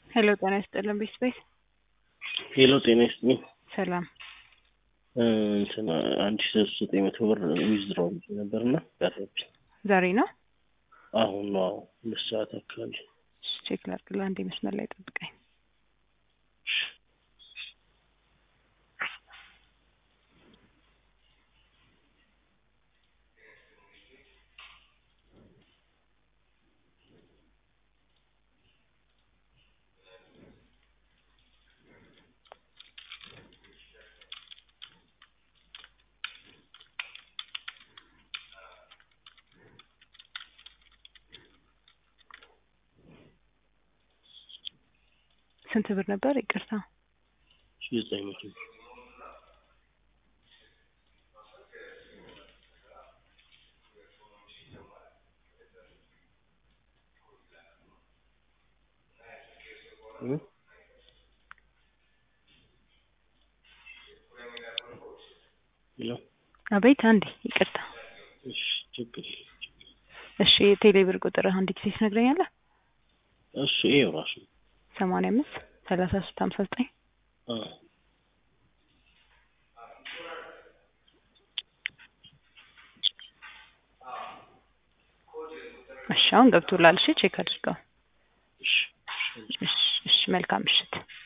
ሄሎ ጤና ይስጥልን ቤት ቤት ሄሎ ጤና ይስጥልኝ። ሰላም እንትን አንድ ሺ ሶስት ዘጠኝ መቶ ብር ዊዝድሮው ነበርና ቀረብኝ። ዛሬ ነው አሁን ነው አሁን ሁለት ሰዓት አካባቢ እሺ፣ ቼክ ላድርግልህ። አንዴ መስመር ላይ ጠብቀኝ። ስንት ብር ነበር? ይቅርታ ሺ ዘጠኝ መቶ ሄሎ አቤት። አንዴ ይቅርታ። እሺ ችግር የለም። እሺ የቴሌ ብር ቁጥር አንድ ጊዜ ትነግረኛለህ? እሺ ይኸው ራሱ ሰማንያ አምስት ሰላሳ ሶስት ሀምሳ ዘጠኝ አዎ እሺ አሁን ገብቶላል። እሺ ቼክ አድርገው። እሺ እሺ እሺ መልካም ምሽት።